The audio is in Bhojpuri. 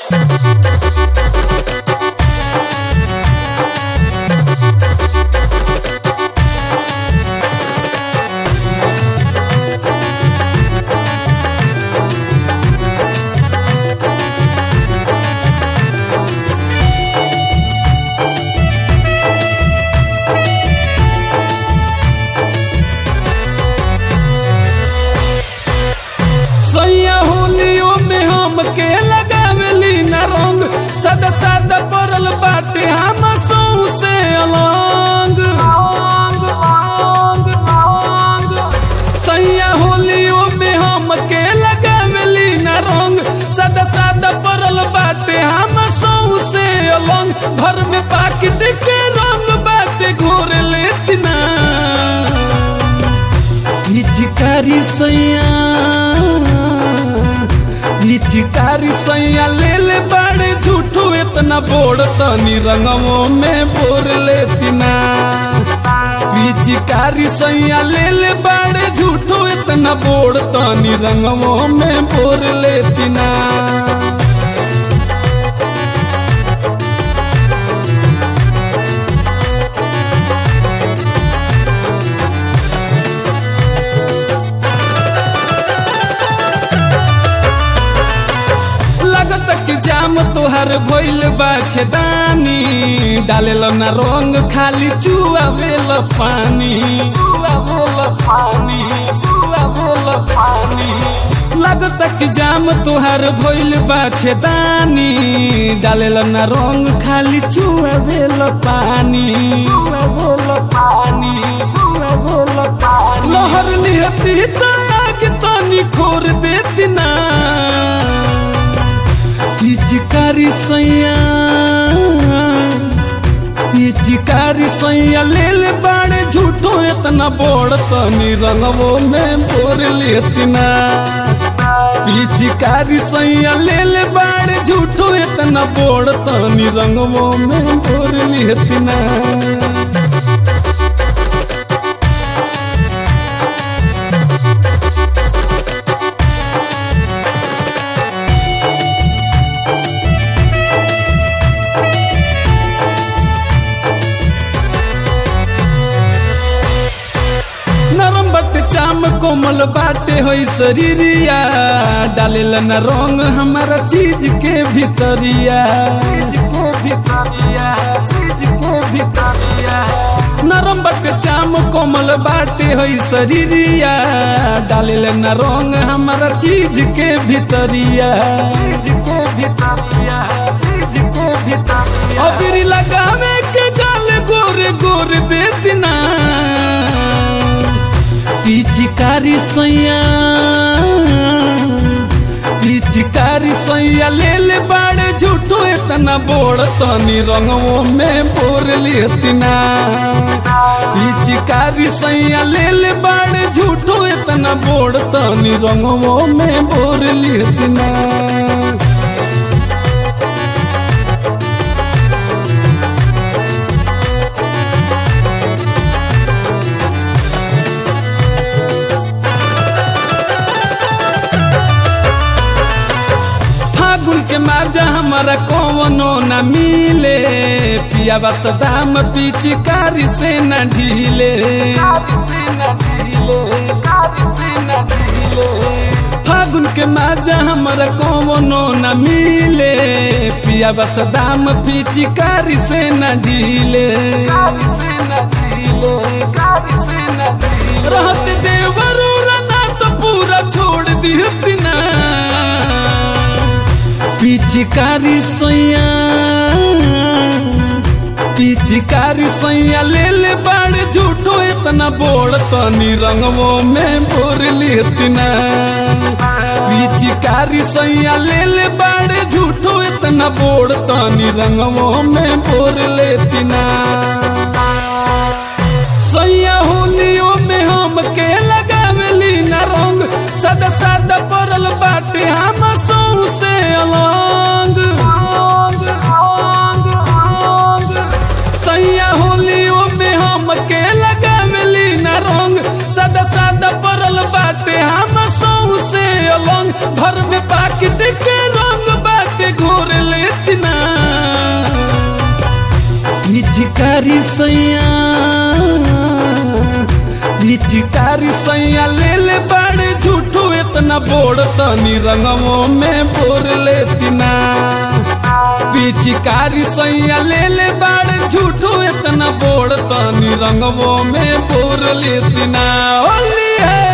सैया होलियो में हम के लगावेली न रंग सदा सदा पड़ल बाटे हम सौ से अलंग सैया होलियो में हम के लगावेली न रंग सदा सदा पड़ल बाटे हम सौ से अलंग घर में पाकिट के रंग बाटे घोर लेती ना पिचकारी सैया पिचकारी सैया ले ले बड़े झूठो इतना बोड़ तनी रंगवो में बोर लेती ना पिचकारी सैया ले ले बड़े झूठो इतना बोड़ तनी रंगवो में बोर लेती ना लगत कि जाम तोहर भइल बा छेदानी डालेल न रंग खाली चुआ भेल पानी चुआ भेल पानी चुआ भेल पानी लगत कि जाम तोहर भइल बा छेदानी डालेल न रंग खाली चुआ भेल पानी चुआ भेल पानी चुआ भेल पानी लहर निहती त आग तनी खोर देती ना पिचकारी सैया पिचकारी सैया ले ले बाड़े झूठो इतना बोड़ तनी रंगवो में बोर लेती ना पिचकारी सैया ले ले बाड़े झूठो इतना बोड़ तनी रंगवो में बोर लेती ना नरम बट चाम कोमल बाटे होई शरीरिया डालेल न रंग हमारा चीज के भीतरिया चीज के भीतरिया चीज के भीतरिया नरम बट चाम कोमल बाटे होई शरीरिया डालेल न रंग हमारा चीज के भीतरिया चीज के भीतरिया चीज के भीतरिया अबरी लगावे के गाल गोरे गोरे देतना पिचकारी सैया पिचकारी सैया ले ले बाड़े झूठो इतना बोड़ तनी रंगवो में बोर लेती ना पिचकारी सैया ले ले बाड़े झूठो इतना बोड़ तनी रंगवो में बोर लेती ना फागुन के मार्जा हमारा कौनो न मिले पिया बस दाम पिचकारी से न ढीले फागुन के मार्जा हमारा कौनो न मिले पिया बस दाम पिचकारी से न ढीले रहत देवरू रना तो पूरा छोड़ दी ना पिचकारी सैया पिचकारी सैया ले ले बाड़ झूठो इतना बोड़ तनी रंगवो में बोर लेती ना पिचकारी सैया ले ले बाड़ झूठो इतना बोड़ तनी रंगवो में बोर लेती ना सैया होलियो में हम के लगावेली न रंग सदा सदा पड़ल बाटे हम सौ से अलंग सैया होलियो में हम के लगावेली न रंग सदा सदा पड़ल बाटे हम सौ से अलंग घर में पाकिट के रंग बाटे घोर पिचकारी सैया पिचकारी सैया ले ले बड़े झूठो इतना बोड़ तनी रंगवो में बोर लेती ना पिचकारी सैया ले ले बड़े झूठो इतना बोड़ तनी रंगवो में बोर लेती ना होली है